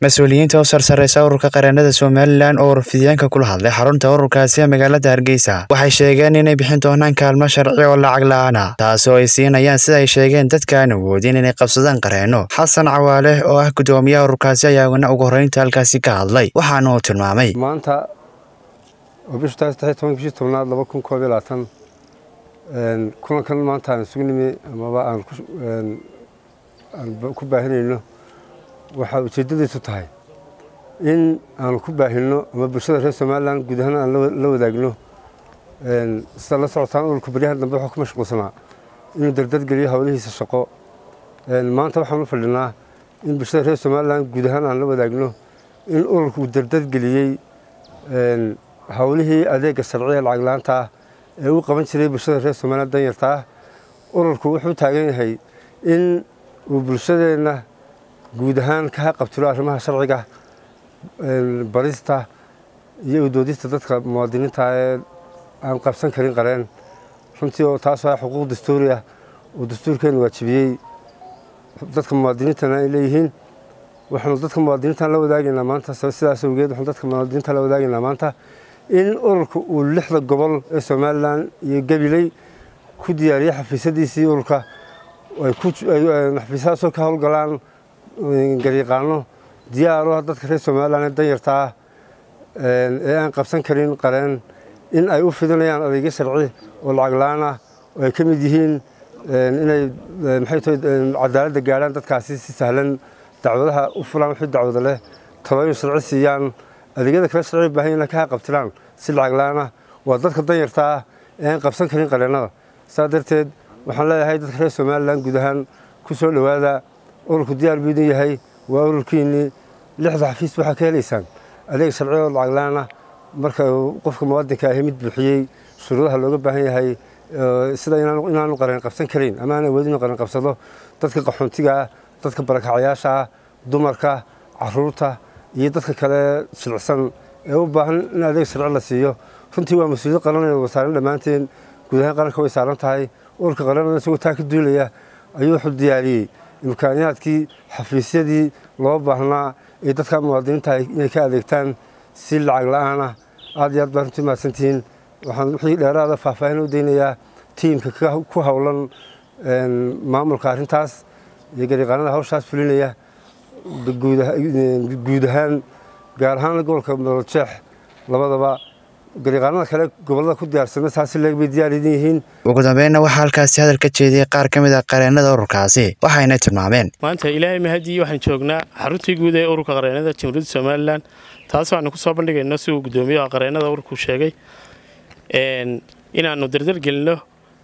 mas-uuliyiinta u sarsareysa ururka qareennada somalilan oo warfidyaanka kula hadlay xarunta ururkaasi ee magaalada hargeysa waxay sheegeen inay bixin doonaan kaalmo sharci oo lacag la-aana taasoo ay siinayaan sida ay sheegeen dadka aan awoodin inay qabsadaan qareenno xasan cawaale oo ah guddoomiyaha ururkaasi ayaana ugu horreynta halkaasi ka hadlay waxaana uu tilmaamay maanta oo bishu tahay saddex tobanka bishii tobnaad laba kun koob iyo labaatan kulankan maanta aan isugu nimi amaba aan ku baahinayno waxaa ujeeddadiisu tahay in aanu ku baahinno ama bulshada reer somalilan guud ahaan aan la wadaagno sida la socotaan ururka baryahan dambe waxaa ku mashquulsanaa inuu dardadgeliyo howlihiisa shaqo maanta waxaan u fadhinaa in bulshada reer somalilan guud ahaan aan la wadaagno in ururku uu dardadgeliyey howlihii adeega sharciga lacag la-aanta ah ee uu qaban jiray bulshada reer somalilan danyarta ah ururku wuxuu taagan yahay in uu bulshadeenna guud ahaan ka haqabtiro arrimaha sharciga barista iyo udoodista dadka muwaadiniinta ee aan qabsan karin qareen runtii oo taasoo ah xuquuq dastuuri ah oo dastuurkeenu waajibiyey dadka muwaadiniintana ay leeyihiin waxaanu dadka muwaadiniintan la wadaagaynaa maanta sidaas awgeed waxaanu dadka muwaadiniinta la wadaagaynaa maanta in ururka uu lixda gobol ee somalilan iyo gabiley ku diyaariyey xafiisyadiisii ururka ay xafiisyadaasoo ka howlgalaan garyaqaano diyaaro dadka reer somalilan ee danyarta ah ee aan qabsan karin qareen in ay u fidinayaan adeegyo sharci oo lacag la-aan ah oo ay ka mid yihiin inay maxay tahay cadaaladda gaadhaan dadkaasi si sahlan dacwadaha u fulaan wixii dacwada leh talooyin sharci siiyaan adeegyada kale sharci baahan inay ka haqabtiraan si lacag la-aan ah waa dadka danyarta ah ee aan qabsan karin qareennada saa darteed waxaan leeyahay dadka reer somalilan guud ahaan ku soo dhowaada ururku diyaar buu idin yahay waa ururkiinnii lixda xafiis waxaa ka helaysaan adeeg sharci oo lacag la-aan ah marka qofka muwaadinka ahi mid buuxiyey shuruudaha looga baahan yahay sida inaanu qareen qabsan karin ama aan awoodin qareen qabsado dadka qaxoontiga ah dadka barakacayaasha ah dumarka caruurta iyo dadka kale jilicsan ee u baahan in adeeg sharci la siiyo runtii waa mas-uuliyad qaranaya wasaaran dhammaanteen guud ahaan qaranka way saaran tahay ururka qaranada isagoo taa ka duulaya ayuu wuxuu diyaariyey imkaaniyaadkii xafiisyadii loo baahnaa ee dadka muwaadiniinta inay ka adeegtaan si lacag la-aan ah aad iyo aad baa runtii mahadsantihiin waxaan wixii dheeraada faahfaahin u daynayaa tiimka ku howlan maamulka arrintaas iyo garyaqaanada hawshaas fulinaya guud ahaan gaar ahaan gobolka nolojeex labadaba garyaqaanada kale gobollada ku diyaarsana saasi leeg bay diyaar idin yihiin ugu dambeynna waxaa halkaasi hadal ka jeediyey qaar ka mid a qareennada ururkaasi waxayna tilmaameen maanta ilaahay mahadii waxaan joognaa xaruntii guud ee ururka qareennada jamhuuriyadda somalilan taas waxaanu ku soo bandhigayno si uu guddoomiyaha qareennada ururku sheegay inaannu dardargelinno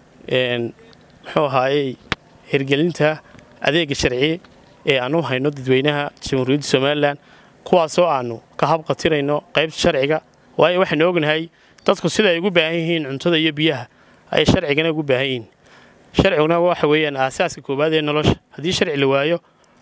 muxuu ahaayey hirgelinta adeega sharci ee aan u hayno dadweynaha jamhuuriyadda somalilan kuwaasoo aannu ka habqatirayno qaybta sharciga waayo waxaanu ognahay dadku sida ay ugu baahan yihiin cuntada iyo biyaha ay sharcigana ugu baahan yihiin sharciguna waxa weeyaan aasaaska koowaad ee nolosha haddii sharci la waayo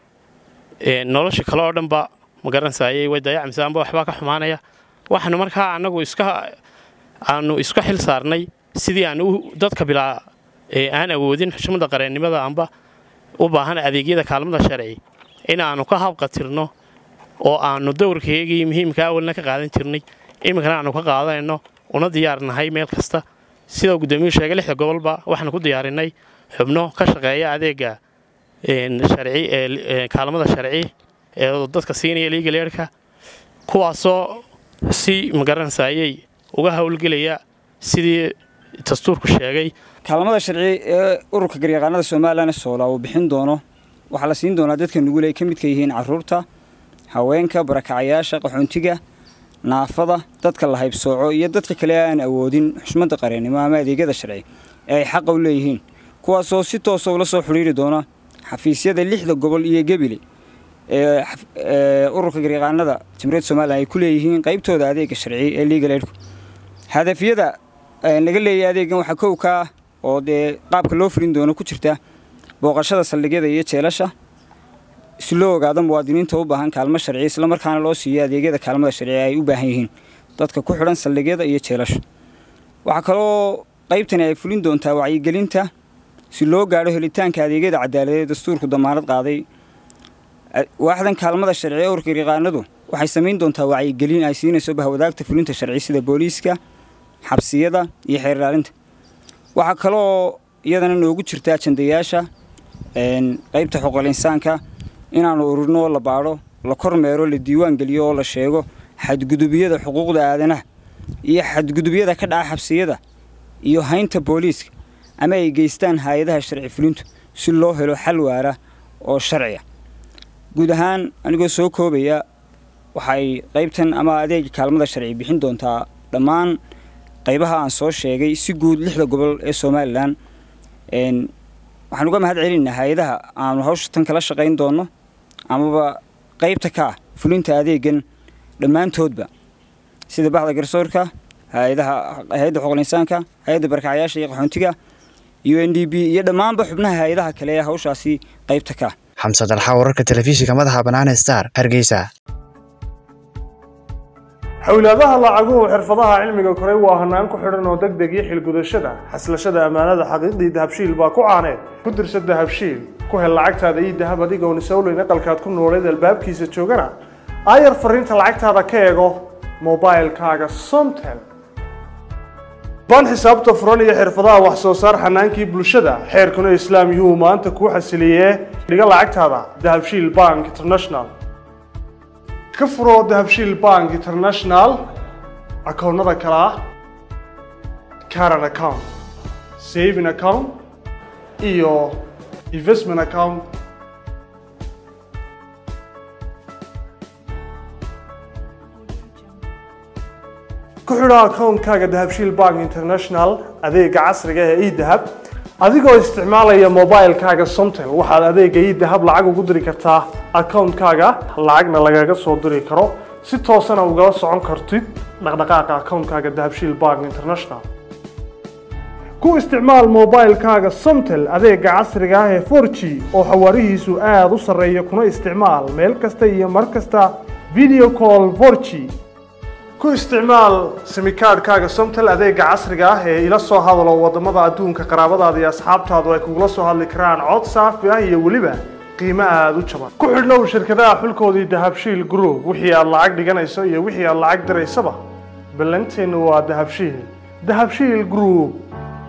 nolosha kale oo dhanba ma garansayay way dayacmaysa amba waxbaa ka xumaanaya waxaanu markaa annagu iska aanu iska xil saarnay sidii aan dadka bilaa aan awoodin xushmada qareennimada amba u baahan adeegyada kaalmada sharci in aanu ka habqatirno oo aanu dowrkaygii muhiimka awalna ka qaadan jirnay iminkana aanu ka qaadanayno una diyaarnahay meel kasta sida gudoomiyuu sheegay lixda gobolba waxaanu ku diyaarinay xubno ka shaqeeya adeega sharci ee kaalmada sharci ee dadka siinaya liigaleerhka kuwaasoo si magaranayay uga howlgelaya sidii dastuurku sheegay kaalmada sharci ee ururka garyaqaanada somalilan soola uu bixin doono waxaa la siin doonaa dadka nugul ay ka midka yihiin caruurta haweenka barakacayaasha qaxoontiga naafada dadka la haybsooco iyo dadka kale aan awoodin xushmada qareennimo ama adeegyada sharci ee ay xaqa u leeyihiin kuwaasoo si toosa ula soo xidhiiri doona xafiisyada lixda gobol iyo gebile ee ururka garyaqaanada jamhuuriyadda somalilan ay ku leeyihiin qaybtooda adeega sharci ee liigaleedhku hadafyada laga leeyahay adeegan waxaa kow ka ah oo dee qaabka loo fulin doono ku jirta booqashada saldhigyada iyo jeelasha si loo ogaado muwaadiniinta u baahan kaalmo sharci islamarkaana loo siiyo adeegyada kaalmada sharci ay u baahan yihiin dadka ku xidhan saldhigyada iyo jeelasha waxaa kaloo qaybtani ay fulin doontaa wacyigelinta si loo gaadho helitaanka adeegyada cadaaladeed dastuurku damaanad qaaday waaxdan kaalmada sharci ee ururka garyaqaanadu waxay samayn doontaa wacyigelin ay siinayso bahwadaagta fulinta sharci sida booliiska xabsiyada iyo xeer ilaalinta waxaa kaloo iyadana noogu jirta ajandayaasha qaybta xuquuqul insaanka inaanu ururno oo la baadho la kormeero la diiwaan geliyo oo la sheego xadgudubyada xuquuqda aadanaha iyo xadgudubyada ka dhaca xabsiyada iyo haynta booliiska ama ay geystaan hay-adaha sharci fulintu si loo helo xal waara oo sharciya guud ahaan anigoo soo koobaya waxay qaybtan ama adeega kaalmada sharci bixin doontaa dhammaan qaybaha aan soo sheegay si guud lixda gobol ee somalilan waxaan uga mahad celinaa hay-adaha aanu hawsha tan kala shaqayn doonno amaba qaybta ka ah fulinta adeegan dhammaantoodba sida bahda garsoorka hay-adaha hay-adda xuquuqul insaanka hay-adda barakacayaasha iyo qaxoontiga u n d b iyo dhammaanba xubnaha hay-adaha kale ee hawshaasi qaybta ka ah xamse dalxa wararka telefishinka madaxa bannaan ee star hargeysa xowlaadaha lacaguhu xirfadaha cilmiga koray waa hanaan ku xidhan oo deg deg iyo xilgudashada xaslashada ammaanada xaqiiqdii dahabshiil baa ku caaneed ku dirsa dahabshiil ku hel lacagtaada iyo dahab adigoon isowleyn aqalkaad ku nooleed albaabkiisa joogana aayar fariinta lacagtaada ka eego mobailkaaga somtel baan xisaabta furan iyo xirfadaha wax soo saar xanaankii bulshada xeerkuna islaam yuu maanta kuu xasiliyee dhiga lacagtaada dahabshiil bank international ka furo dahabshiil bank international akoonnada kale ah caran account saving account iyo investment account ku xidho akoonkaaga dahabshiil bank international adeega casriga ee edahab adigoo isticmaalaya mobilkaaga somtel waxaad adeega edahab lacag ugu diri kartaa akoonkaaga lacagna lagaga soo diri karo si toosana ugala socon kartid dhaqdhaqaaqa akoonkaaga dahabshiil bank international ku isticmaal mobilkaaga somtel adeega casriga ah ee 4g oo xawaarihiisu aada u sarreeya kuna isticmaal meel kasta iyo mar kasta video call 4g ku isticmaal simikaadhkaaga somtel adeega casriga ah ee ila soo hadalo wadamada adduunka qaraabadaada iyo asxaabtaadu ay kugula soo hadli karaan cod saafi ah iyo weliba qiimo aada u jaban ku xidhnow shirkadaha xulkoodii dahabshiil group wixii aad lacag dhiganayso iyo wixii aad lacag diraysaba ballanteennu waa dahabshiil dahabshiil group